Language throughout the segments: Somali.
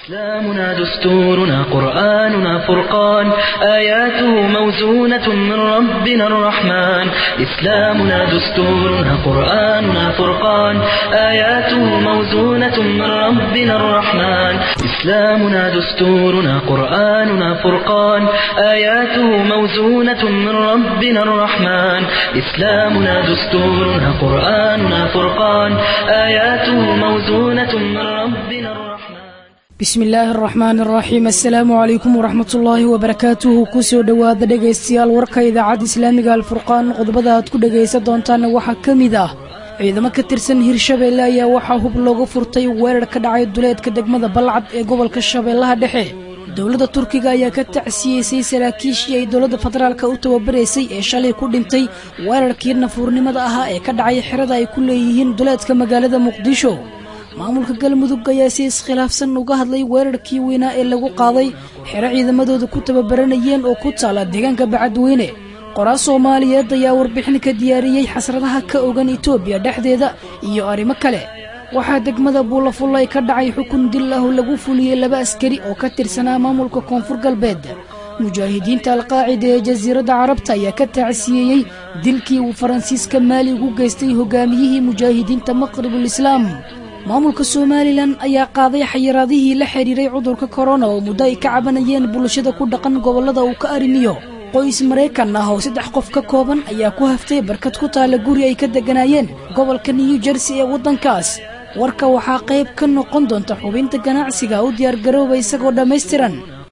إسلامنا دستورنا قرآننا فرقان آياته موزونة من ربنا الرحمن إسلامنا دستورنا قرآننا فرقان آياته موزونة من ربنا الرحمن إسلامنا دستورنا قرآننا فرقان آياته موزونة من ربنا الرحمن إسلامنا دستورنا قرآننا فرقان آياته موزونة من ربنا الرحمن bismi illaahi araxmaan araxiim assalaamu calaykum waraxmat ullaahi wabarakaatuhu kusoo dhowaada dhegaystayaal warka idaacadda islaamiga alfurqaan qodobada aad ku dhegaysan doontaana waxaa ka mid ah ciidamo ka tirsan hirshabeelle ayaa waxaa hub loogu furtay weerar ka dhacay duleedka degmada balcad ee gobolka shabeellaha dhexe dowladda turkiga ayaa ka tacsiyeysay saraakiishii ay dowladda federaalka u tababaraysay ee shalay ku dhintay weerarkii nafuurnimada ahaa ee ka dhacay xerada ay ku leeyihiin duleedka magaalada muqdisho maamulka galmudug ayaa si iskhilaafsan uga hadlay weerarkii weynaa ee lagu qaaday xero ciidamadooda ku tababaranayeen oo ku taala deegaanka bacadweyne qoraa soomaaliyeed ayaa warbixin ka diyaariyey xasradaha ka ogan etoobiya dhexdeeda iyo arrimo kale waxaa degmada buulafullay ka dhacay xukun dil ah oo lagu fuliyey laba askari oo ka tirsanaa maamulka koonfur galbeed mujaahidiinta alqaacida ee jasiiradda carabta ayaa ka tacsiyeeyey dilkii uu faransiiska maali ugu geystay hogaamiyihii mujaahidiinta maqribulislaam maamulka somalilan ayaa qaaday xayiraadihii la xidhiiray cudurka korona oo muddo ay ka cabanayeen bulshada ku dhaqan gobollada uu ka arrimiyo qoys maraykan ah oo saddex qof ka kooban ayaa ku haftay barkad ku taalla guri ay ka degganaayeen gobolka new jersey ee waddankaas warka waxaa qayb ka noqon doonta xubinta ganacsiga u diyaargarooba isagoo dhammaystiran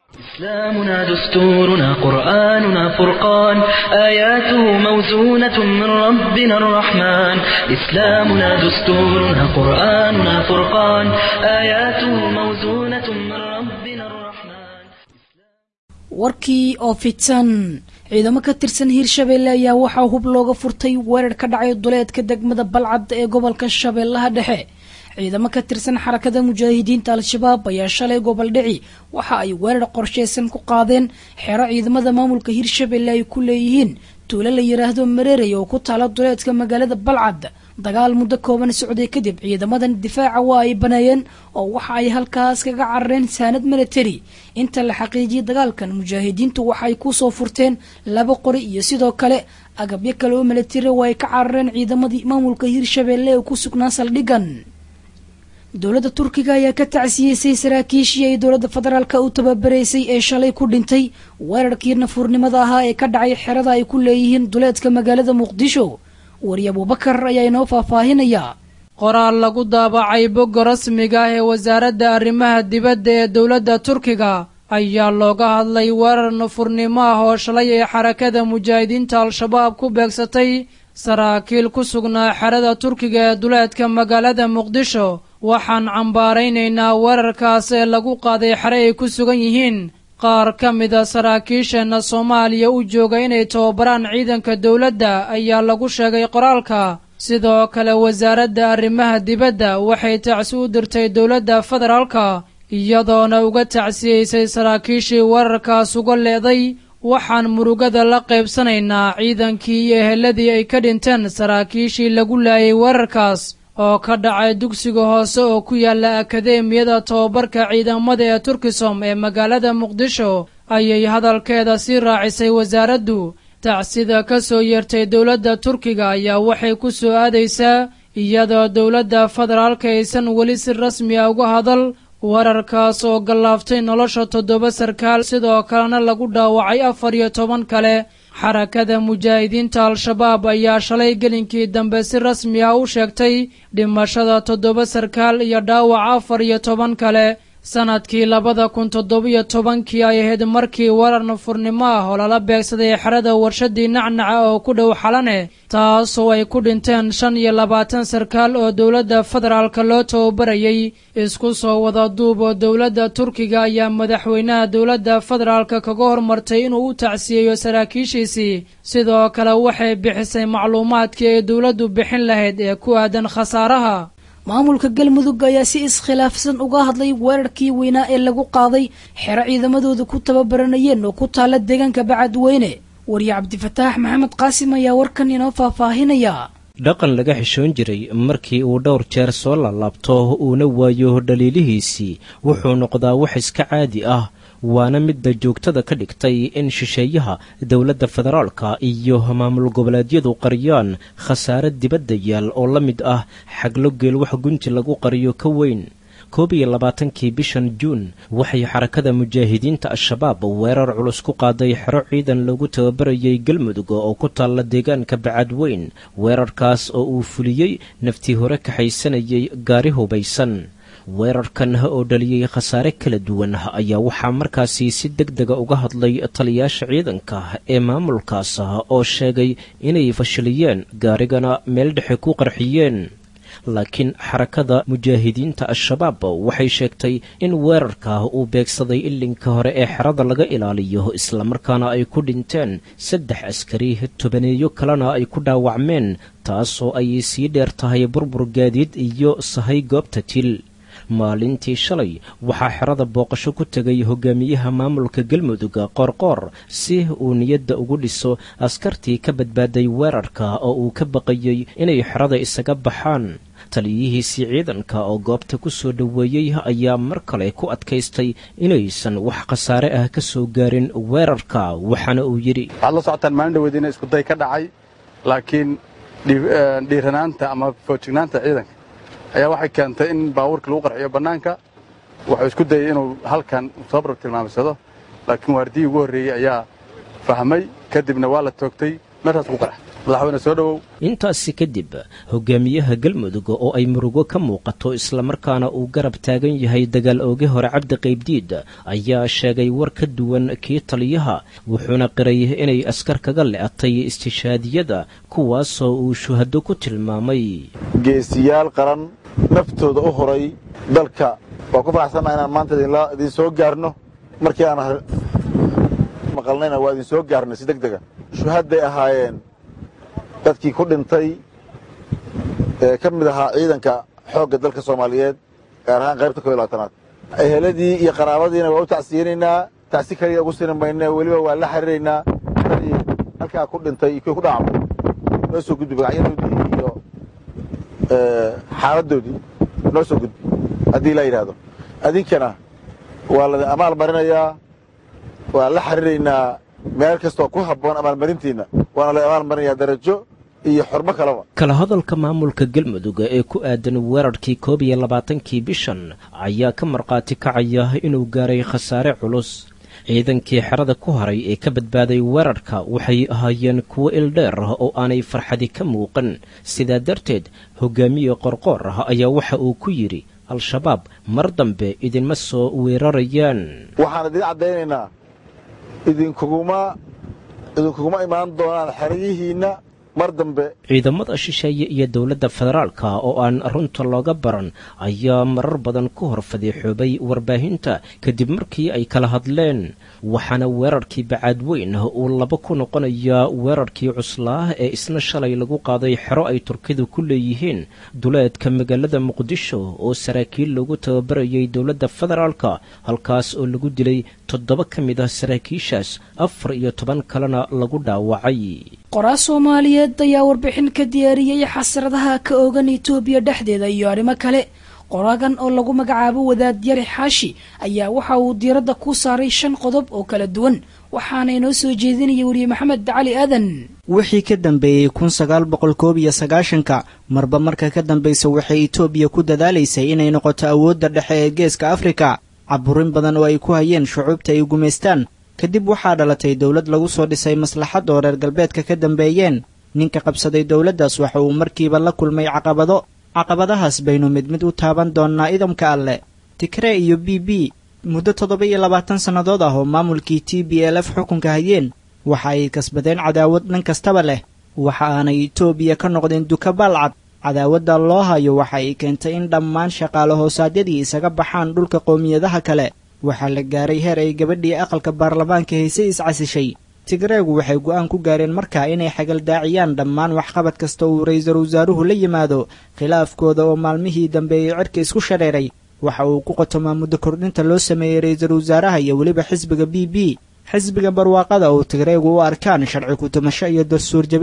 إسلامنا دستورنا قرآننا فرقان آياته موزونة من ربنا الرحمن إسلامنا دستورنا قرآننا فرقان آياته موزونة من ربنا الرحمن warkii oo fidsan ciidamo ka tirsan hirshabeelle ayaa waxaa hub looga furtay weerar ka dhacay duleedka degmada balcad ee gobolka shabeellaha dhexe ciidamo ka tirsan xarakada mujaahidiinta al-shabaab ayaa shalay gobol dhici waxa ay weerar qorsheysan ku qaadeen xero ciidamada maamulka hirshabelle ay ku leeyihiin tuulo la yidhaahdo mareerey oo ku taala duleedka magaalada balcad dagaal muddo kooban socday kadib ciidamadan difaaca waa ay baneeyeen oo waxa ay halkaas kaga carareen saanad military inta la xaqiijiyay dagaalkan mujaahidiintu waxaay kusoo furteen laba qori iyo sidoo kale agabyo kale oo military oo ay ka carareen ciidamadii maamulka hirshabelle ee ku sugnaa saldhigan dowladda turkiga ayaa ka tacsiyeysay saraakiishii ay dowladda federaalka u tababaraysay ee shalay ku dhintay weerarkii nafuurnimada ahaa ee ka dhacay xerada ay ku leeyihiin duleedka magaalada muqdisho wari abuubakar ayaa inoo faahfaahinayaa qoraal lagu daabacay bogga rasmiga ah ee wasaaradda arrimaha dibadda ee dowladda turkiga ayaa looga hadlay weerar nafurnimo ah oo shalay ee xarakada mujaahidiinta al-shabaab ku beegsatay saraakiil ku sugnaa xerada turkiga ee duleedka magaalada muqdisho waxaan cambaaraynaynaa weerarkaas ee lagu qaaday xere ay ku sugan yihiin qaar ka mida saraakiisheenna soomaaliya u jooga inay tababaraan ciidanka dowladda ayaa lagu sheegay qoraalka sidoo kale wasaaradda arrimaha dibadda waxay tacsi u dirtay dowladda federaalka iyadoona uga tacsiyeysay saraakiishii weerarkaas uga leeday waxaan murugada la qaybsanaynaa ciidankii iyo eheladii ay ka dhinteen saraakiishii lagu laayay weerarkaas oo ka dhacay dugsiga hoose oo ku yaala akadeemiyada tobabarka ciidamada ee turkisom ee magaalada muqdisho ayay hadalkeeda sii raacisay wasaaraddu tacsida ka soo yeertay dowladda turkiga ayaa waxay ku soo aadaysaa iyadoo dowladda federaalka aysan weli si rasmi a uga hadal weerarkaas oo gallaaftay nolosha toddoba sarkaal sidoo kalena lagu dhaawacay afar iyo toban kale xarakada mujaahidiinta al-shabaab ayaa shalay gelinkii dambe si rasmi ah u sheegtay dhimashada toddoba sarkaal iyo dhaawac afar iyo toban kale sanadkii labada kun toddobiyo tobankii ay ahayd markii weerar nafurnimo ah oo lala beegsaday xerada warshadii nacnaca oo ku dhow xalane taasoo ay ku dhinteen shan iyo labaatan sarkaal oo dowladda federaalka loo tababarayay isku soo wada duub oo dowladda turkiga ayaa madaxweynaha dowladda federaalka kaga hormartay inuu u tacsiyeeyo saraakiishiisii sidoo kale waxay bixisay macluumaadkii ay dowladdu bixin lahayd ee ku aadan khasaaraha maamulka galmudug ayaa si iskhilaafsan uga hadlay weerarkii weynaa ee lagu qaaday xero ciidamadooda ku tababaranayeen oo ku taala deegaanka bacadweyne wariye cabdifataax maxamed qaasim ayaa warkan inoo faahfaahinaya dhaqan laga xishoon jiray markii uu dhowr jeer soo laalaabto uuna waayo dhaliilihiisii wuxuu noqdaa wax iska caadi ah waana midda joogtada ka dhigtay in shisheeyaha dowladda federaalka iyo maamul goboleedyadu qariyaan khasaare dibadda yaal oo la mid ah xaglo geel wax gunji lagu qariyo ka weyn koob iyo labaatankii bishan juun waxay xarakada mujaahidiinta al-shabaab weerar culus ku qaaday xero ciidan lagu tababarayay galmudug oo ku taalla deegaanka bacadweyn weerarkaas oo uu fuliyey naftii hore kaxaysanayay gaari hubaysan weerarkan oo dhaliyey khasaare kala duwan ayaa waxaa markaasi si deg dega uga hadlay taliyaasha ciidanka ee maamulkaas oo sheegay inay fashiliyeen gaarigana meel dhexe ku qarxiyeen laakiin xarakada mujaahidiinta al-shabaab waxay sheegtay in weerarka uu beegsaday ilinka hore ee xerada laga ilaaliyo islamarkaana ay ku dhinteen saddex askari tobaneeyo kalena ay ku dhaawacmeen taasoo ay sii dheer tahay burbur gaadiid iyo sahay goobta til maalintii shalay waxaa xerada booqasho ku tegay hogaamiyaha maamulka galmudug qoorqoor si uu niyadda ugu dhiso askartii ka badbaaday weerarka oo uu ka baqayey inay xerada isaga baxaan taliyihiisii ciidanka oo goobta ku soo dhoweeyey ayaa mar kale ku adkaystay inaysan wax khasaare ah ka soo gaarin weerarka waxaana uu yidhi waxaad la socotaan maalin dhaweediina iskuday ka dhacay laakiin dhiiranaanta ama foojignaanta ciidanka ayaa waxay keentay in baabuurkii lagu qarxiyo bannaanka wuxuu isku dayay inuu halkan soo barab tilmaamsado laakiin waardiyii ugu horreeyey ayaa fahmay kadibna waa la toogtay meeshaas ku qarxa madaxweyne soo dhowow intaasi kadib hogaamiyaha galmudug oo ay murugo ka muuqato islamarkaana uu garab taagan yahay dagaal ooge hore cabdi qaybdiid ayaa sheegay war ka duwan kii taliyaha wuxuuna qiray inay askar kaga le'atay istishaadiyada kuwaasoo uu shuhado ku tilmaamay geesiyaal qaran naftooda u horay dalka waa ku faraxsannaha inaan maanta idiin soo gaarno markii aan maqalnayna waa idin soo gaarnay si deg dega shuhadday ahaayeen dadkii ku dhintay ee ka mid ahaa ciidanka xoogga dalka soomaaliyeed gaar ahaan qaybta koo iyo labaatanaad eheladii iyo qaraabadiina waa u tacsiyeynaynaa tacsi kaliya ugu sini mayne weliba waa la xiriiraynaa dadii halkaa ku dhintay iyo kuwii ku dhacamay noo soo gudbi magacyadoodii iyo xaaladdoodii noo soo gudbi haddii laa yidhaahdo adinkana waa ladin amaal marinayaa waan la xiriiraynaa meel kastoo ku habboon amaalmarintiinna waana la amaal marinayaa darajo iyo xormo kaleba kala hadalka maamulka galmudug ee ku aadan weerarkii koob iyo labaatankii bishan ayaa ka markhaati kacaya inuu gaaray khasaare culus ciidankii xerada ku haray ee ka badbaaday weerarka waxay ahaayeen kuwo ildheer oo aanay farxadi ka muuqan sidaa darteed hogaamiye qorqoor ah ayaa waxa uu ku yidhi al-shabaab mar dambe idinma soo weerarayaan waxaan idiin caddaynaynaa idinkuguma idinkuguma imaan doonaan xeryihiinna mar dambe ciidamada shisheeye iyo dowladda federaalka oo aan runta looga baran ayaa marar badan ku hor fadeexoobay warbaahinta kadib markii ay kala hadleen waxaana weerarkii bacaadweyn uu laba ku noqonayaa weerarkii cuslaa ee isna shalay lagu qaaday xero ay turkidu ku leeyihiin duleedka magaalada muqdisho oo saraakiil lagu tababarayay dowladda federaalka halkaas oo lagu dilay toddoba ka mid ah saraakiishaas afar iyo toban kalena lagu dhaawacay qoraa soomaaliyeed ayaa warbixin ka diyaariyey xasradaha ka oogan etoobiya dhexdeeda iyo arrimo kale qoraagan oo lagu magacaabo wadaad yari xaashi ayaa waxa uu diiradda ku saaray shan qodob oo kala duwan waxaana inoo soo jeedinaya weriye maxamed cali aadan wixii ka dambeeyey kun sagaal boqol koob iyo sagaashanka marba marka ka dambaysa waxay etoobiya ku dadaalaysay inay noqoto awoodda dhexe ee geeska afrika caburin badan oo ay ku hayeen shucuubta ay gumaystaan kadib waxaa dhalatay dowlad lagu soo dhisay maslaxad oo reer galbeedka ka dambeeyeen ninka qabsaday dowladdaas waxa uu markiiba la kulmay caqabado caqabadahaas baynu mid mid u taaban doonnaa idamka alleh tigree iyo b b muddo toddoba iyo labaatan sannadood ah oo maamulkii t b l f xukunka hayeen waxa ay kasbadeen cadaawad dhan kastaba leh waxa aanay etoobiya ka noqdeen duka baalcad cadaawadda loo hayo waxa ay keentay in dhammaan shaqaale hoosaadyadii isaga baxaan dhulka qowmiyadaha kale waxaa la gaaray heer ay gabadhii aqalka baarlamaanka haysay iscasishay tigreegu waxay go'aan ku gaareen markaa inay xagaldaaciyaan dhammaan waxqabad kasta uu ra-iisul wasaaruhu la yimaado khilaafkooda oo maalmihii dambeeyey cirka isku shareeray waxa uu ku qotomaa muddo kordhinta loo sameeyey ra-iisul wasaaraha iyo weliba xisbiga b b xisbiga barwaaqada oo tigreegu u arkaan sharci ku-tumasho iyo dastuur jebin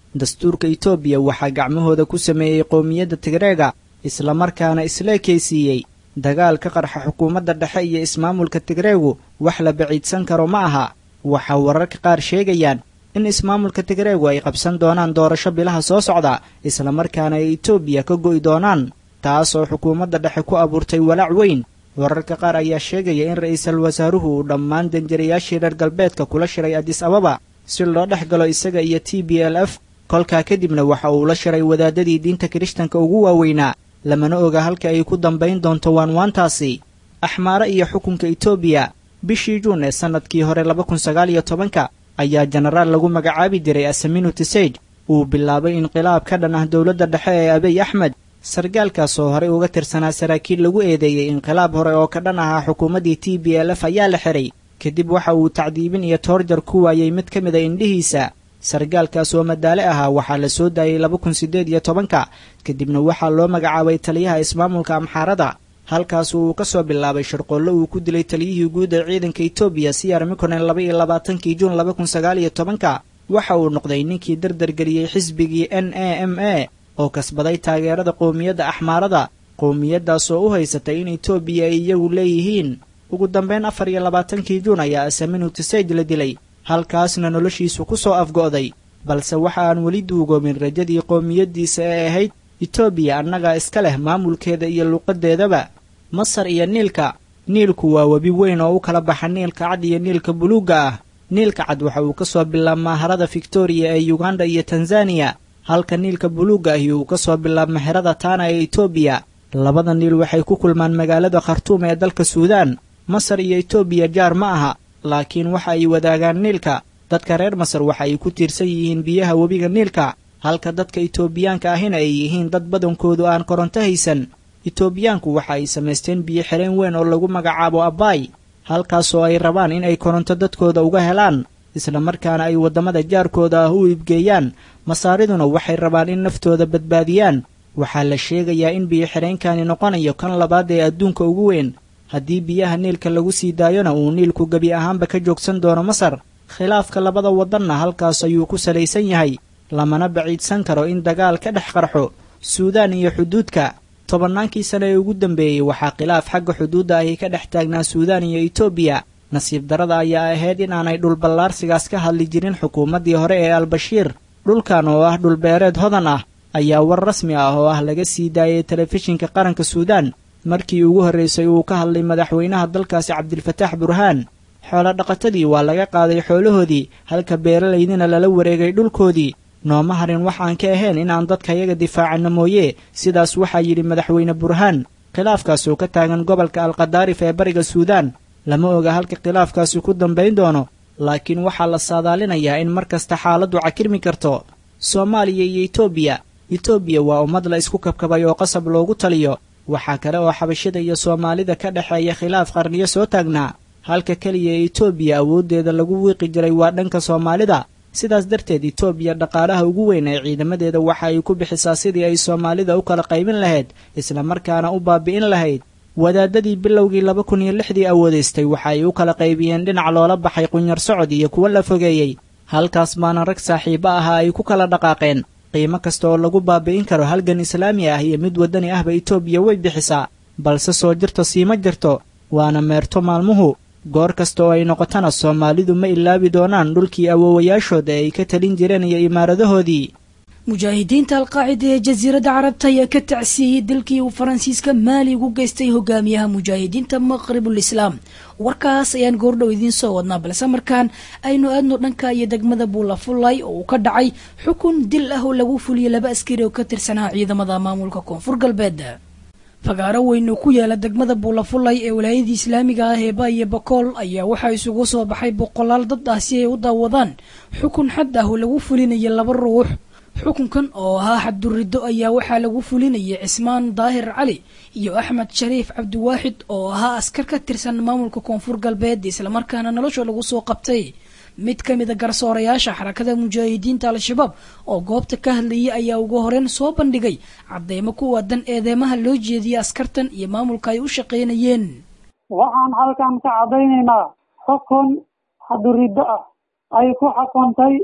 dastuurka itoobiya waxaa gacmahooda ku sameeyey qowmiyadda tigreega islamarkaana isla ekaysiiyey dagaal ka qarxa xukuumadda dhexe iyo ismaamulka tigreegu wax la baciidsan karo ma aha waxaa wararka qaar sheegayaan in ismaamulka tigreegu ay qabsan doonaan doorasho bilaha soo socda islamarkaana ay itoobiya ka go'i doonaan taas oo xukuumadda dhexe ku abuurtay walaac weyn wararka qaar ayaa sheegaya in ra'iisul wasaaruhu uu dhammaan danjirayaashii reer galbeedka kula shiray adis ababa si loo dhex galo isaga iyo t b l f kolkaa kadibna waxa uu la shiray wadaadadii diinta kirishtanka ugu waaweynaa lamana oga halka ay ku dambayn doonto waanwaantaasi axmaare iyo xukunka itoobiya bishii juun ee sannadkii hore laba kun sagaal iyo tobanka ayaa jenaraal lagu magacaabi jiray asaminu tisej uu bilaabay inqilaab ka dhan ah dowladda dhexe ee abiy axmed sargaalkaas oo horey uga tirsanaa saraakiil lagu eedeeyey inqilaab hore oo ka dhan ahaa xukuumaddii t b l f ayaa la xiray kadib waxa uu tacdiibin iyo toorjar ku waayey mid ka mid a indhihiisa sargaalkaas oo madaale ahaa waxaa la soo daayey laba kun siddeed iyo tobanka kadibna waxaa loo magacaabay taliyaha ismaamulka amxaarada halkaas uu ka soo bilaabay shirqoollo uu ku dilay taliyihii guud ee ciidanka etoobiya siyar mikonen laba iyo labaatankii juun laba kun sagaal iyo tobanka waxa uu noqday ninkii dardargeliyey xisbigii n a m a oo kasbaday taageerada qowmiyadda axmaarada qowmiyaddaas oo u haysatay in etoobiya ay iyagu leeyihiin ugu dambeyn afar iyo labaatankii juun ayaa asaminu tisej la dilay halkaasna noloshiisu ku soo afgo'day balse waxa aan weli duugoomin rajadii qowmiyaddiisa ee ahayd etoobiya annagaa iska leh maamulkeeda iyo luuqaddeedaba masar iyo niilka niilku waa webi weyn oo u kala baxa niilka cad iyo niilka buluugga ah niilka cad waxa uu ka soo bilaabmaa harada victoriya ee yuganda iyo tanzaniya halka niilka buluugga ahi uu ka soo bilaabma xerada taana ee etoobiya labada niil waxay ku kulmaan magaalada khartuum ee dalka suudaan masar iyo etoobiya jaar ma aha laakiin waxa ay wadaagaan niilka dadka reer masar waxa ay ku tiirsan yihiin biyaha webiga niilka halka dadka itoobiyaanka ahina ay yihiin dad badankoodu aan koronto haysan itoobiyaanku waxa ay samaysteen biyo xireen weyn oo lagu magacaabo abaay halkaasoo ay rabaan in ay koronto dadkooda uga helaan isla markaana ay waddamada jaarkooda ah u iibgeeyaan masaariduna waxay rabaan in naftooda badbaadiyaan waxaa la sheegayaa in biyo xireenkani noqonayo kan labaad ee adduunka ugu weyn haddii biyaha niilka lagu sii daayona uu niilku gebi ahaanba ka joogsan doono masar khilaafka labada waddanna halkaas ayuu ku salaysan yahay lamana baciidsan karo in dagaal ka dhex qarxo suudaan iyo xuduudka tobannaankii sane ee ugu dambeeyey waxaa khilaaf xagga xuduudda ahi ka dhex taagnaa suudaan iyo etoobiya nasiib darada ayaa ahayd in aanay dhulballaarsigaas ka hadli jirin xukuumaddii hore ee albashiir dhulkan oo ah dhulbeereed hodan ah ayaa war rasmi ah oo ah laga sii daayay telefishinka qaranka suudaan markii ugu horraysay uu ka hadlay madaxweynaha dalkaasi cabdilfataax burhaan xoolo dhaqatadii waa laga qaaday xoolahoodii halka beeralaydina lala wareegay dhulkoodii nooma harin waxaan ka ahayn inaan dadkayaga difaacanno mooye sidaas waxaa yidhi madaxweyne burhaan khilaafkaas oo ka taagan gobolka alkadaarif ee bariga suudaan lama oga halka khilaafkaasi ku dambayn doono laakiin waxaa la saadaalinayaa in mar kasta xaaladdu cakirmi karto soomaaliya iyo etoobiya etoobiya waa ummad la isku kabkabay oo qasab loogu taliyo waxaa kale oo xabashida iyo soomaalida ka dhexeeya khilaaf qarniyo soo taagnaa halka keliya ee etoobiya awooddeeda lagu wiiqi jiray waa dhanka soomaalida sidaas darteed etoobiya dhaqaalaha ugu weyn ee ciidamadeeda waxa ay ku bixisaa sidii ay soomaalida u kala qaybin lahayd islamarkaana u baabi'in lahayd wadaadadii bilowgii laba kun iyo lixdii awoodaystay waxa ay u kala qaybiyeen dhinac loola baxay qunyar socod iyo kuwo la fogeeyey halkaas baana rag saaxiibo ahaa ay ku kala dhaqaaqeen qiimo kasta oo lagu baabi'in karo halgan islaami ah iyo mid waddani ahba etoobiya way bixisaa balse soo jirto siima jirto waana meerto maalmuhu goor kasta oo ay noqotona soomaalidu ma ilaabi doonaan dhulkii awoowayaashooda ay ka talin jireen iyo imaaradahoodii mujaahidiinta alqaacida ee jasiiradda carabta ayaa ka tacsiiyey dalkii uu faransiiska maali ugu geystay hogaamiyaha mujaahidiinta maqribul islaam warkaas ayaan goordhow idiin soo wadnaa balse markaan aynu aadno dhanka iyo degmada buulafulay oo uu ka dhacay xukun dil ah oo lagu fuliyey laba askari oo ka tirsanaa ciidamada maamulka koonfur galbeed fagaaro weyn oo ku yaala degmada buulafulay ee walaayadii islaamiga ah ee baayo bakool ayaa waxaa isugu soo baxay boqolaal dad ah si ay u daawadaan xukun xad ah oo lagu fulinaya laba ruux xukunkan oo ahaa xabduriddo ayaa waxaa lagu fulinayay cismaan daahir cali iyo axmed shariif cabdiwaaxid oo ahaa askar ka tirsan maamulka koonfur galbeed islamarkaana nolosha lagu soo qabtay mid ka mid a garsoorayaasha xarakada mujaahidiinta al-shabaab oo goobta ka hadlayay ayaa ugu horeyn soo bandhigay cadeymo ku waadan eedeymaha loo jeediyay askartan iyo maamulka ay u shaqaynayeen waxaan halkan ka caddaynaynaa xukun xaduriddo ah ay ku xukuntay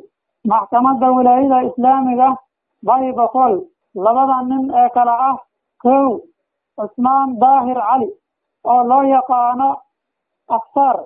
maxkamadda wilaayada islaamiga bay boqol labada nin ee kale ah kow cusmaan daahir cali oo loo yaqaano afsaar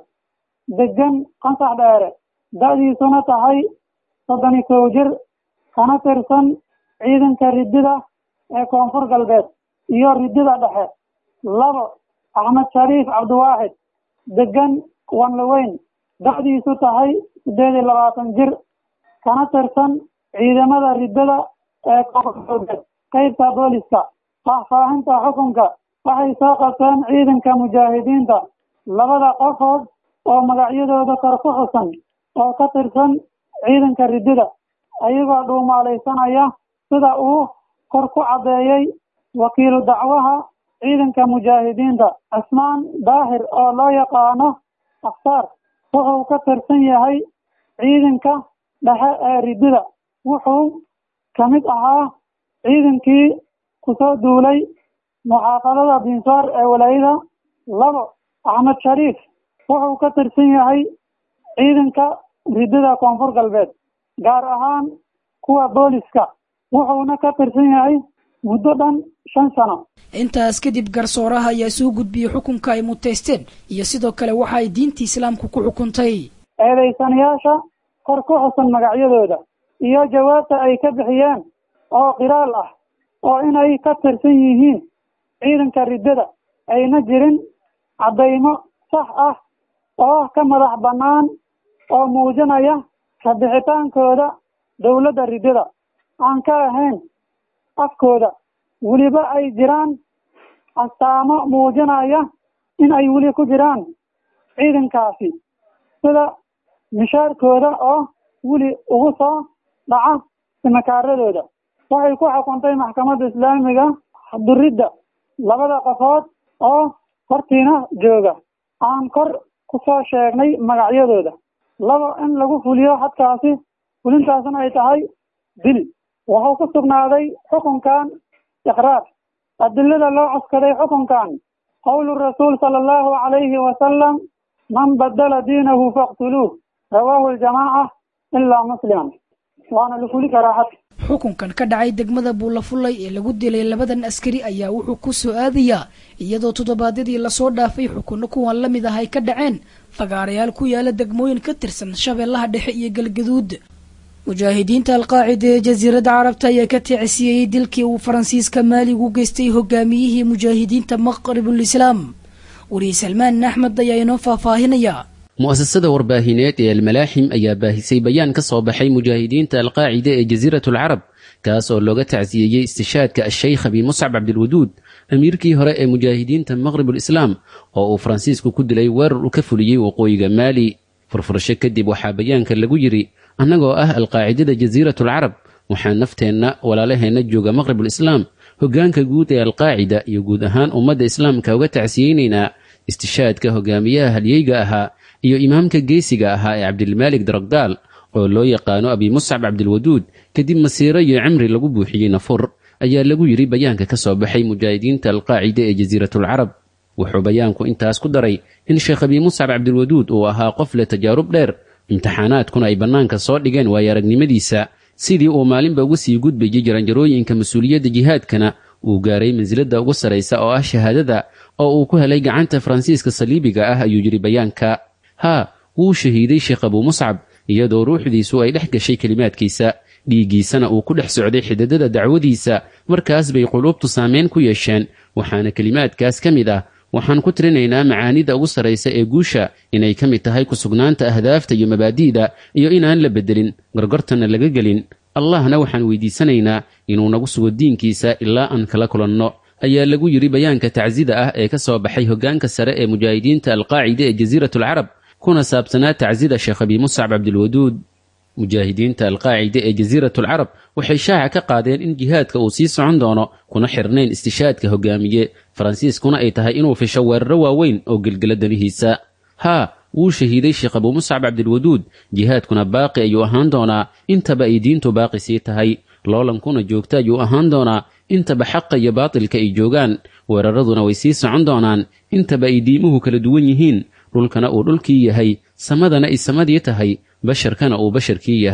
degan qansax dheere da-diisuna tahay soddoni kow jir kana tirsan ciidanka ridida ee koonfur galbeed iyo ridida dhexe labo axmed shariif cabdiwaaxid degan wanlaweyn da-diisu tahay sideed iyo labaatan jir kana tirsan ciidamada ridada ee koonfur galbeed qeybta booliska faahfaahinta xukunka waxay soo qabteen ciidanka mujaahidiinta labada qofood oo magacyadooda kor ku xusan oo ka tirsan ciidanka ridida ayagoo dhuumaalaysanaya sida uu kor ku caddeeyey wakiilu dacwaha ciidanka mujaahidiinta cismaan daahir oo loo yaqaano afsaar wuxuu ka tirsan yahay ciidanka dhexe ee ridida wuxuu ka mid ahaa ciidankii kusoo duulay muxaafadada binsaar ee walaayada labo axmed shariif wuxuu ka tirsan yahay ciidanka ridida koonfur galbeed gaar ahaan kuwa booliska wuxuuna ka tirsan yahay muddo dhan shan sano intaas kadib garsooraha ayaa soo gudbiyey xukunka ay muteysteen iyo sidoo kale waxa ay diinta islaamku ku xukuntay eedaysanayaasha kor ku xusan magacyadooda iyo jawaabta ay ka bixiyeen oo qiraal ah oo inay ka tirsan yihiin ciidanka riddada ayna jirin caddaymo sax ah oo ka madax bannaan oo muujinaya ka bixitaankooda dowladda riddada aan ka ahayn afkooda weliba ay jiraan astaamo muujinaya in ay weli ku jiraan ciidankaasi sida mishaarkooda oo weli ugu soo dhaca simakaaradooda waxay ku xukuntay maxkamadda islaamiga duridda labada qofood oo hortiina jooga aan kor ku soo sheegnay magacyadooda labo in lagu fuliyo hadkaasi fulintaasna ay tahay dil wuxuu ku sugnaaday xukunkan iqraar adilada loo cuskaday xukunkan qowlu rasuul sala allahu calayhi wasalam man badala diinahu faqtuluuh rawaahu aljamaaca ilaa musliman waana la fuli karaa xad xukunkan ka dhacay degmada buulafullay ee lagu dilay labadan askari ayaa wuxuu ku soo aadayaa iyadoo toddobaadyadii lasoo dhaafay xukunno kuwan la mid ah ay ka dhaceen fagaarayaal ku yaala degmooyin ka tirsan shabeellaha dhexe iyo galgaduud mujaahidiinta alqaacida ee jasiiradda carabta ayaa ka tiicsiiyey dilkii uu faransiiska maaligu geystay hogaamiyihii mujaahidiinta maqribul islaam wariye salmaan axmed ayaa inoo faahfaahinaya mu'asasada warbaahineed ee almalaaxim ayaa baahisay bayaan ka soo baxay mujaahidiinta alqaacida ee jasiiratu alcarab kaas oo looga tacsiyeeyey istishaadka ashaykh abi muscab cabdilwaduud amiirkii hore ee mujaahidiinta maqribulislaam oo uu faransiisku ku dilay weerar uu ka fuliyey waqooyiga maali furfurasho kadib waxaa bayaanka lagu yidhi annagoo ah alqaacidada jasiiratu alcarab waxaa nafteenna walaalaheenna jooga maqribulislaam hoggaanka guud ee alqaacida iyo guud ahaan ummadda islaamka uga tacsiyeynaynaa istishaadka hogaamiyaha halyeyga ahaa iyo imaamka geesiga ahaa ee cabdilmaalik daragdaal oo loo yaqaano abi muscab cabdilwaduud kadib masiiro iyo cimri lagu buuxiyey nafur ayaa lagu yidhi bayaanka ka soo baxay mujaahidiinta alqaacida ee jasiiratulcarab wuxuu bayaanku intaas ku daray in sheekh abi muscab cabdilwaduud uu ahaa qof leh tajaarub dheer imtixaanaadkuna ay bannaanka soo dhigeen waayo aragnimadiisa sidii uu maalinba uga sii gudbayay jaranjarooyinka mas-uuliyadda jihaadkana uu gaaray mansiladda ugu sarraysa oo ah shahaadada oo uu ku helay gacanta faransiiska saliibiga ah ayuu yidhi bayaanka haa wuu shahiiday sheekh abuu muscab iyadoo ruuxdiisu ay dhex gashay kelimaadkiisa dhiiggiisana uu ku dhex socday xididada dacwadiisa markaas bay quluubtu saameyn ku yeesheen waxaana kelimaadkaas ka mid ah waxaan ku tirinaynaa macaanida ugu sarraysa ee guusha inay ka mid tahay ku-sugnaanta ahdaafta iyo mabaadi'da iyo inaan la beddelin gorgortanna laga gelin allahna waxaan weydiisanaynaa inuu nagu sugo diinkiisa ilaa aan kala kulanno ayaa lagu yidhi bayaanka tacsida ah ee ka soo baxay hoggaanka sare ee mujaahidiinta alqaacida ee jasiiratulcarab kuna saabsanaa tacsida sheekh abi muscab cabdilwaduud mujaahidiinta alqaacida ee jasiiratulcarab waxay shaaca ka qaadeen in jihaadka uu sii socon doono kuna xirnayn istishaadka hogaamiye faransiiskuna ay tahay inuu fisho weeraro waaweyn oo gelgela danihiisa haa wuu shahiiday sheekh abuu muscab cabdilwaduud jihaadkuna baaqi ayuu ahaan doonaa intaba ay diintu baaqi sii tahay loolankuna joogta ayuu ahaan doonaa intaba xaqa iyo baatilka ay joogaan weeraraduna way sii socon doonaan intaba ay diimuhu kala duwan yihiin dhulkana uu dhulkii yahay samadana ay samadii tahay basharkana uu basharkii yahay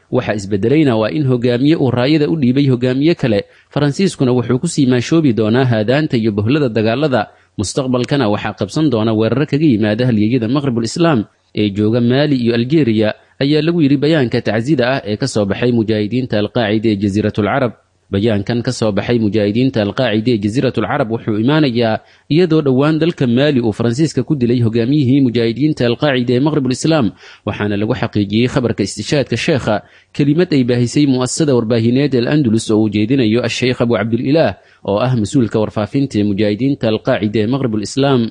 waxa isbedelayna waa in hogaamiye uu raayada u dhiibay hogaamiye kale faransiiskuna wuxuu kusii maashoobi doonaa haadaanta iyo bohlada dagaalada mustaqbalkana waxaa qabsan doona weeraro kaga yimaada halyeeyada maqribul islaam ee jooga maali iyo aljeeriya ayaa lagu yidhi bayaanka tacsida ah ee ka soo baxay mujaahidiinta alqaacida ee jasiiratulcarab bayaankan ka soo baxay mujaahidiinta alqaacida ee jasiiratulcarab wuxuu imaanayaa iyadoo dhowaan dalka maali uu faransiiska ku dilay hogaamiyihii mujaahidiinta alqaacida ee maqribul islaam waxaana lagu xaqiijiyey khabarka istishaadka sheekha kelimad ay baahisay mu'asasada warbaahineed el andalus oo uu jeedinayo asheykh abu cabdililaah oo ah mas-uulka warfaafinta ee mujaahidiinta alqaacida ee maqribul islaam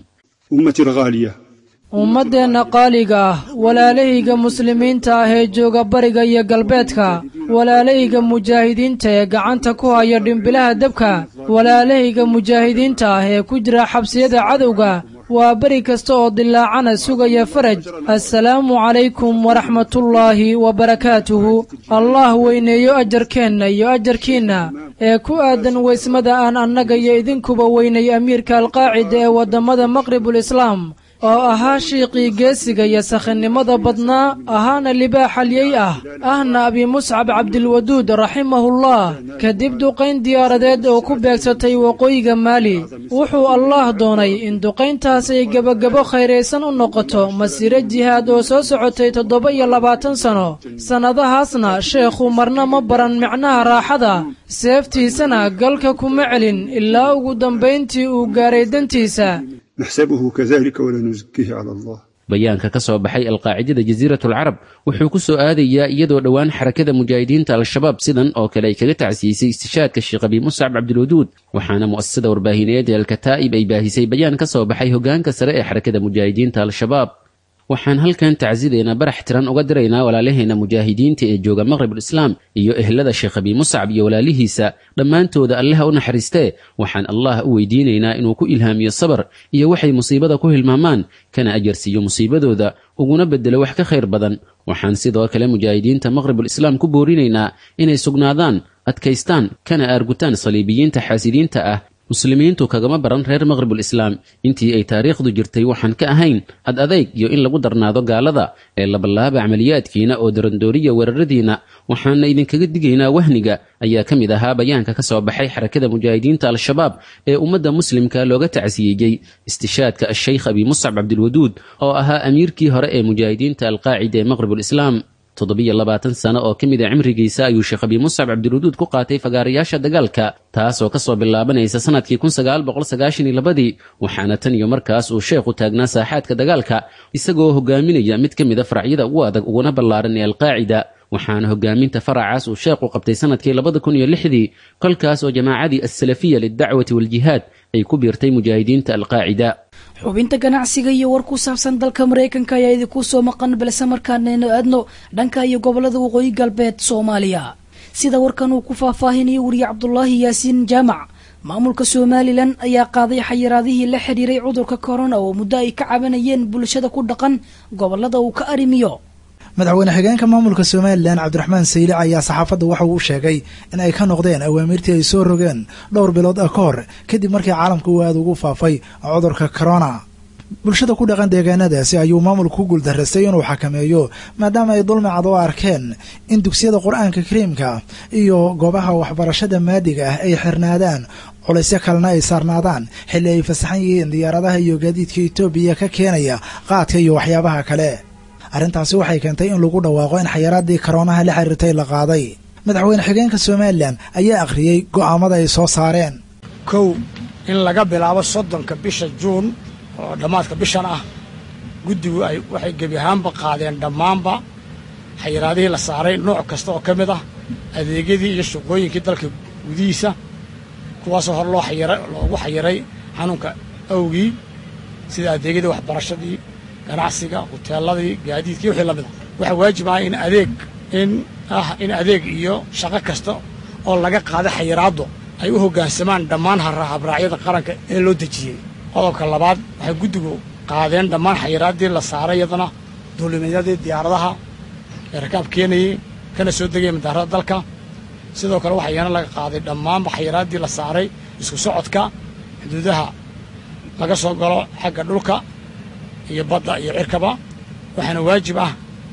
ummaddeenna qaaliga ah walaalahayga muslimiinta ah ee jooga bariga iyo galbeedka walaalahayga mujaahidiinta ee gacanta ku haya dhimbilaha dabka walaalahayga mujaahidiinta ah ee ku jira xabsiyada cadowga waa beri kasta oo dilaacana sugaya faraj assalaamu calaykum waraxmatullaahi wabarakaatuhu allah weyneeyo ajarkeenna iyo ajarkiinna ee ku aadan weysmada aan annaga iyo idinkuba weynay amiirka alqaacida ee waddammada maqribul islaam oo ahaa shiiqii geesiga iyo sakhinnimada badnaa ahaana libaax halyey ah ahna abi muscab cabdilwaduud raximahullah kadib duqayn diyaaradeed oo ku beegsatay waqooyiga maali wuxuu allaah doonay in duqayntaas ay gebagabo khayraysan u noqoto masiiro jihaad oo soo socotay toddoba iyo labaatan sano sannadahaasna sheekhu marna ma baran micnaha raaxada seeftiisana galka kuma celin ilaa ugu dambayntii uu gaaray dantiisa نحسبه كذلك ولا نزكيه على الله bayaanka ka soo baxay alqaacidada jasiiratulcarab wuxuu ku soo aadayaa iyadoo dhowaan xarakada mujaahidiinta al-shabaab sidan oo kale ay kaga tacsiisay istishaadka sheekh abi muscab cabdilwaduud waxaana mu'asasada warbaahineed ee alkataa'ib ay baahisay bayaan ka soo baxay hogaanka sare ee xarakada mujaahidiinta al-shabaab waxaan halkan tacsideena barax tiran uga diraynaa walaalaheena mujaahidiinta ee jooga maqribul islaam iyo ehlada sheekh abi muscab iyo walaalihiisa dhammaantooda allaha u naxariistee waxaan allah u weydiinaynaa inuu ku ilhaamiyo sabar iyo waxay musiibada ku hilmaamaan kana ajarsiiyo musiibadooda uguna bedelo wax ka khayr badan waxaan sidoo kale mujaahidiinta maqribul islaam ku boorinaynaa inay sugnaadaan adkaystaan kana aargutaan saliibiyiinta xaasidiinta ah muslimiintu kagama baran reer maqribul islaam intii ay taariikhdu jirtay waxaan ka ahayn ad adayg iyo in lagu darnaado gaalada ee labalaaba camaliyaadkiina oo darandooriya weeraradiina waxaana idinkaga digaynaa wahniga ayaa ka mid ahaa bayaanka ka soo baxay xarakada mujaahidiinta al-shabaab ee ummadda muslimka looga tacsiyeeyey istishaadka asheykh abi muscab cabdilwaduud oo ahaa amiirkii hore ee mujaahidiinta alqaacida ee maqribul islaam toddobiyo labaatan sano oo ka mid a cimrigiisa ayuu sheekh abi muscab cabdiwaduud ku qaatay fagaarayaasha dagaalka taasoo kasoo bilaabanaysa sanadkii kun sagaal boqol sagaashan iyo labadii waxaana tan iyo markaas uu sheekhu taagnaa saaxaadka dagaalka isagoo hogaaminaya mid ka mid a faracyada ugu adag uguna ballaaran ee alqaacida waxaana hogaaminta faracaas uu sheekhu qabtay sanadkii labada kun iyo lixdii kolkaas oo jamaacadii assalafiya lidacwati waljihaad ay ku biirtay mujaahidiinta alqaacida xubinta ganacsiga iyo war ku saabsan dalka maraykanka ayaa idinku soo maqan balse markaanaynu aadno dhanka iyo gobolada waqooyi galbeed soomaaliya sida warkan uu ku faahfaahinayo wariye cabdulaahi yaasiin jaamac maamulka somalilan ayaa qaaday xayiraadihii la xidhiiray cudurka corona oo muddo ay ka cabanayeen bulshada ku dhaqan gobolada uu ka arrimiyo madaxweyne xigeenka maamulka somalilan cabdiraxmaan saylic ayaa saxaafadda waxa uu sheegay in ay ka noqdeen awaamiirtii ay soo rogeen dhowr bilood ah ka hor kadib markii caalamka uu aada ugu faafay cudurka corona bulshada ku dhaqan deegaanadaasi ayuu maamulku ku guuldarraystay inuu xakameeyo maadaama ay dulmicad u arkeen in dugsiyada qur-aanka kariimka iyo goobaha waxbarashada maadiga ah ay xirnaadaan culaysyo kalena ay saarnaadaan xilli ay fasaxan yihiin diyaaradaha iyo gaadiidka etoobiya ka keenaya qaadka iyo waxyaabaha kale arrintaasi waxay keentay in lagu dhawaaqo in xayaraadii karoonaha la xiriirtay la qaaday madaxweyne xigeenka somalilan ayaa akhriyey go'aamada ay soo saareen kow in laga bilaabo soddonka bisha juun oo dhammaadka bishan ah guddigu ay waxay gebi ahaanba qaadeen dhammaanba xayiraadihii la saaray nooc kasta oo ka mid ah adeegyadii iyo shaqooyinkii dalka gudihiisa kuwaasoo hor loo xayiray loogu xayiray xanuunka awgii sida adeegyadii waxbarashadii ganacsiga huteeladii gaadiidkii wixii la mid a waxaa waajib ah in adeeg in ah in adeeg iyo shaqo kasta oo laga qaada xayiraaddu ay u hoggaansamaan dhammaan habraacyada qaranka ee loo dejiyey qodobka labaad waxay guddigu qaadeen dhammaan xayiraaddii la saaray iyadana duulimeedyadii diyaaradaha ee rakaab keenayey kana soo degaya madaarada dalka sidoo kale waxaa iyana laga qaaday dhammaanba xayiraaddii la saaray isku socodka xuduudaha laga soo galo xagga dhulka iyo badda iyo cirkaba waxaana waajib ah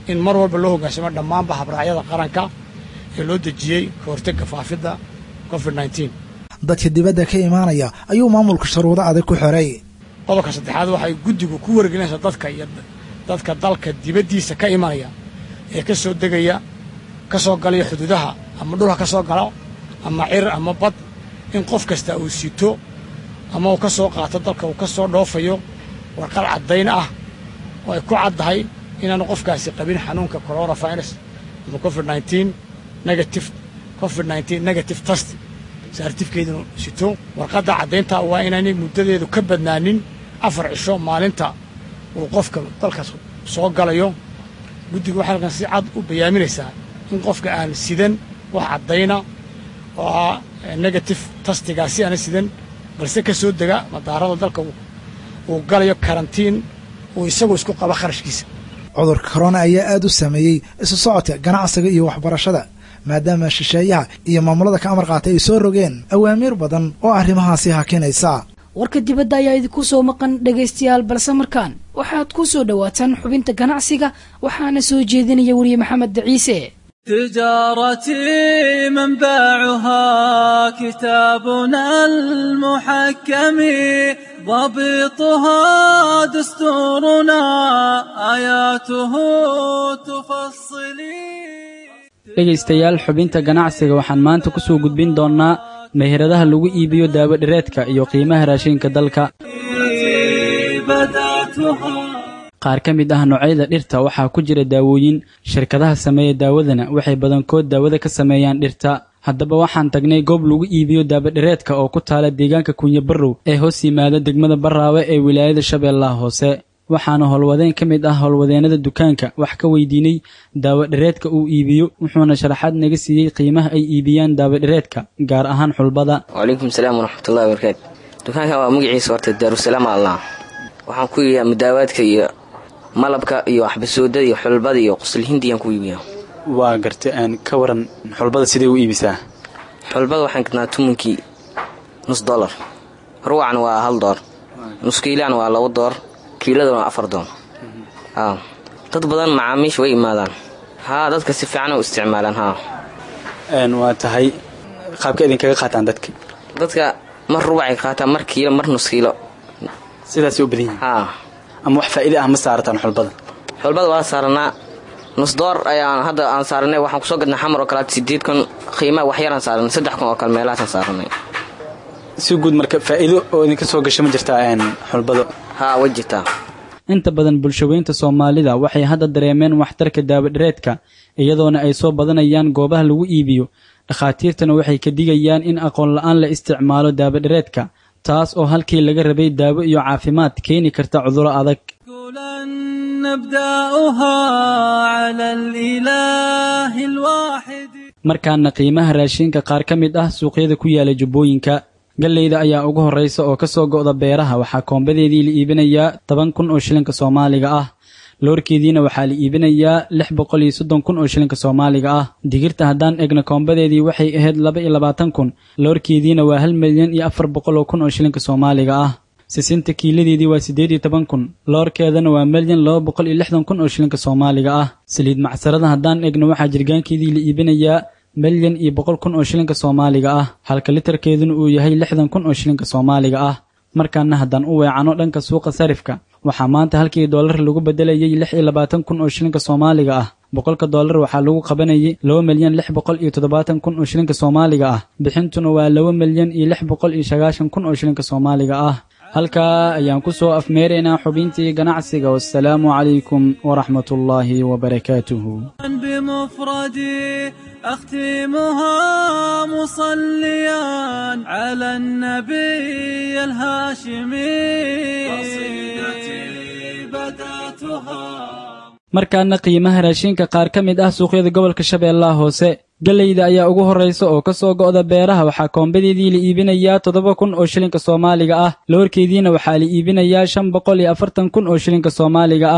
in mar walba loo hoggaansamo dhammaanba habraacyada qaranka ee loo dejiyey ka hortagga faafidda covid nneteen dadka dibadda ka imaanaya ayuu maamulka shuruudo adag ku xoray qodobka saddexaad waxay guddigu ku wargelinaysaa dadka iyo dadka dalka dibaddiisa ka imanaya ee ka soo degaya ka soo galaya xuduudaha ama dhulka ka soo galo ama cir ama bad in qof kasta uu sito ama uu ka soo qaato dalka uu ka soo dhoofayo warqad caddayn ah oo ay ku caddahay inaanu qofkaasi qabin xanuunka coronavirus ama covid nneteen negative covid nneteen negative test saartifkeedinu sito warqadda caddaynta waa inaanay muddadeedu ka badnaanin afar cisho maalinta uu qofka dalkaas soo galayo guddigu waxay halkan si cad u bayaaminaysaa in qofka aan sidan wax caddayna oo ah negative tastigaasi aana sidan balse ka soo dega madaarada dalka uu galayo karantiin uu isagu isku qabo kharashkiisa cudurka korona ayaa aad u saameeyey isu socodka ganacsiga iyo waxbarashada maadaama shisheeyaha iyo maamulada ka amar qaatay ay soo rogeen awaamiir badan oo arrimahaasi hakinaysa warka dibadda ayaa idinku soo maqan dhegaystayaal balse markaan waxaad ku soo dhowaataan xubinta ganacsiga waxaana soo jeedinaya weriye maxamed ciise تجارتي منبعها كتابنا المحكم ضبطها دستورنا آياته تفصلي dhegaystayaal xubinta ganacsiga waxaan maanta ku soo gudbin doonnaa meheradaha lagu iibiyo daawo dhireedka iyo qiimaha raashinka dalka qaar ka mid ah noocyada dhirta waxaa ku jira daawooyin shirkadaha sameeya daawadana waxay badankood daawada ka sameeyaan dhirta haddaba waxaan tagnay goob lagu iibiyo daabadhireedka oo ku taala deegaanka kunya barrow ee hoos yimaada degmada barraawe ee wilaayada shabeellaha hoose waxaana howlwadeen ka mid ah howlwadeennada dukaanka wax ka weydiinay daawadhireedka uu iibiyo wuxuuna sharaxaad naga siiyey qiimaha ay iibiyaan daawadhireedka gaar ahaan xulbada wacalaykum salaam waraxmatullahi wabarakaatu dukaankan waa magaciisa horta daarusalaam allah waxaan ku iibiyaa mudaawaadka iyo malabka iyo waxbasoodada iyo xulbada iyo quslihindiyaan ku iibiyaa waa garta ka waran xulbada sidee u iibisaa xulbada waxaan gadnaa tumankii nus dolar ruwacan waa hal door nus kiilaan waa labo door kiiladana waa afar doon dad badan macaamiisha way imaadaan haa dadka si fiican u isticmaalaan haa waa tahay qaabka idinkaga qaataan dadka dadka mar rubacay qaataan mar kiilo mar nus kiilo sidaasay u badan yihiin haa ama wax faa'iida ah ma saarataan xulbada xulbada waa saaranaa nus door ayaan hadda aan saaranay waxaan kusoo gadnay xamar oo kaleat sideed kun qiimaa waxyaraan saaranay saddex kun oo kale meelahaasaan saaranay si guud marka faa'iido oo idinka soo gasha ma jirtaa xulbada haa way jirtaa inta badan bulshaweynta soomaalida waxay hadda dareemeen waxtarka daawadhireedka iyadoona ay soo badanayaan goobaha lagu iibiyo dhakhaatiirtana waxay ka digayaan in aqoon la-aan la isticmaalo daawadhireedka taas oo halkii laga rabay daawo iyo caafimaad keeni karta cuduro adag markaana qiimaha raashinka qaar ka mid ah suuqyada ku yaala jubbooyinka galleyda ayaa ugu horraysa oo ka soo go'da beeraha waxaa koombadeedii la iibinayaa toban kun oo shilinka soomaaliga ah loorkeediina waxaa la iibinayaa lix boqol iyo soddon kun oo shilinka soomaaliga ah digirta haddaan egna koombadeedii waxay ahayd laba iyo labaatan kun loorkeediina waa hal milyan iyo afar boqol oo kun oo shilinka soomaaliga ah sisinta kiiladeedii waa siddeed iyo toban kun loorkeedana waa milyan laba boqol iyo lixdan kun oo shilinka soomaaliga ah saliid macsarada haddaan egna waxaa jirgaankeedii la iibinayaa milyan iyo boqol kun oo shilinka soomaaliga ah halka litarkeeduna uu yahay lixdan kun oo shilinka soomaaliga ah markaana haddaan u weecano dhanka suuqa sarifka waxaa maanta halkii doolar lagu bedelayay lix iyo labaatan kun oo shilinka soomaaliga ah boqolka doolar waxaa lagu qabanayay laba milyan lix boqol iyo toddobaatan kun oo shilinka soomaaliga ah bixintuna waa laba milyan iyo lix boqol iyo sagaashan kun oo shilinka soomaaliga ah halkaa ayaan ku soo afmeeraynaa xubintii ganacsiga wassalaamu calaykum waraxmatullaahi wabarakaatuhu بمفردي أختمها مصليا على النبي الهاشمي قصيدتي بدأتها markaana qiimaha raashinka qaar ka mid ah suuqyada gobolka shabeellaha hoose galleyda ayaa ugu horraysa oo ka soo go'da beeraha waxaa koombadeedii la iibinayaa toddoba kun oo shilinka soomaaliga ah loorkeediina waxaa la iibinayaa shan boqol iyo afartan kun oo shilinka soomaaliga ah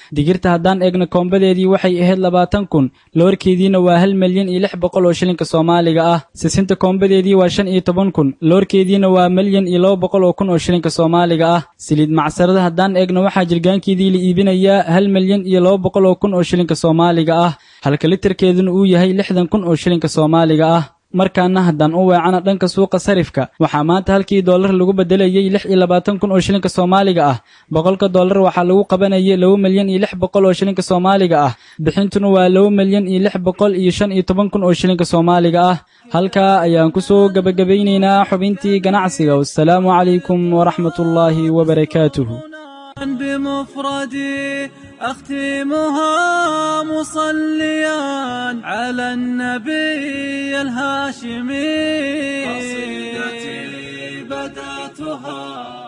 digirta haddaan eegno koombadeedii waxay ahayd labaatan kun loorkeediina waa hal milyan iyo lix boqol oo shilinka soomaaliga ah sisinta koombadeedii waa shan iyo toban kun loorkeediina waa milyan iyo laba boqol oo kun oo shilinka soomaaliga ah saliid macsarada haddaan eegno waxaa jirgaankeedii la iibinayaa hal milyan iyo laba boqol oo kun oo shilinka soomaaliga ah halka litarkeeduna uu yahay lixdan kun oo shilinka soomaaliga ah markaana haddaan u weecana dhanka suuqa sarifka waxaa maanta halkii doolar lagu bedelayey lix iyo labaatan kun oo shilinka soomaaliga ah boqolka doolar waxaa lagu qabanayay laba milyan iyo lix boqol oo shilinka soomaaliga ah bixintuna waa laba milyan iyo lix boqol iyo shan iyo toban kun oo shilinka soomaaliga ah halkaa ayaan ku soo gebagabaynaynaa xubintii ganacsiga wassalaamu calaykum waraxmatullaahi wabarakaatuhu بمفردي أختمها مصليا على النبي الهاشمي قصيدتي بدأتها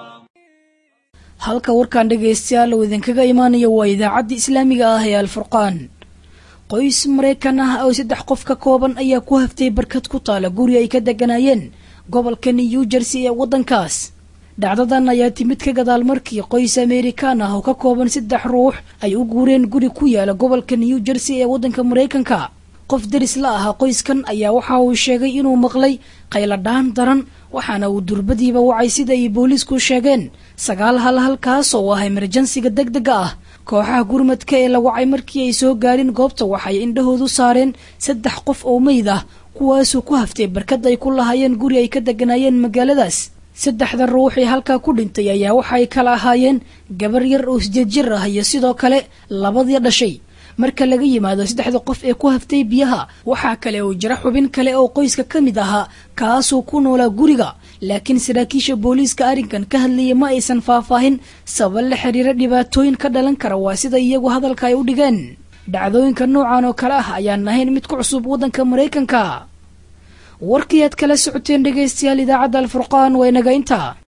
halka warkan dhegaystayaal uu idinkaga imaanayo waa idaacadda islaamiga ah ee alfurqaan qoys maraykan ah oo saddex qof ka kooban ayaa ku haftay barkad ku taala guri ay ka deganaayeen gobolka new jersey ee waddankaas dhacdadan ayaa timid ka gadaal markii qoys amerikaan ah oo ka kooban saddex ruux ay u guureen guri ku yaala gobolka new jersey ee waddanka maraykanka qof deris la ahaa qoyskan ayaa waxa uu sheegay inuu maqlay qayladhaan daran waxaana uu durbadiiba wacay sida ay booliisku sheegeen sagaal hal halkaas oo ah emerjansiga deg dega ah kooxaha gurmadka ee la wacay markii ay soo gaadhin goobta waxay indhahoodu saareen saddex qof oo meyd ah kuwaasuu ku haftay barkad ay ku lahaayeen guri ay ka deganaayeen magaaladaas saddexda ruux ee halkaa ku dhintay ayaa waxay kala ahaayeen gabar yar oo sideed jir ah iyo sidoo kale labadii dhashay marka laga yimaado saddexda qof ee ku haftay biyaha waxaa kale oo jira xubin kale oo qoyska ka mid ahaa kaasoo ku noolaa guriga laakiin saraakiisha booliiska arrinkan ka hadlaya ma aysan faahfaahin sabab la xiriira dhibaatooyin ka dhalan kara waa sida iyagu hadalka ay u dhigeen dhacdooyinka noocan oo kale ah ayaan ahayn mid ku cusub waddanka maraykanka warkii aad kala socoteen dhegaystayaal idaacadda alfurqaan waa inaga intaa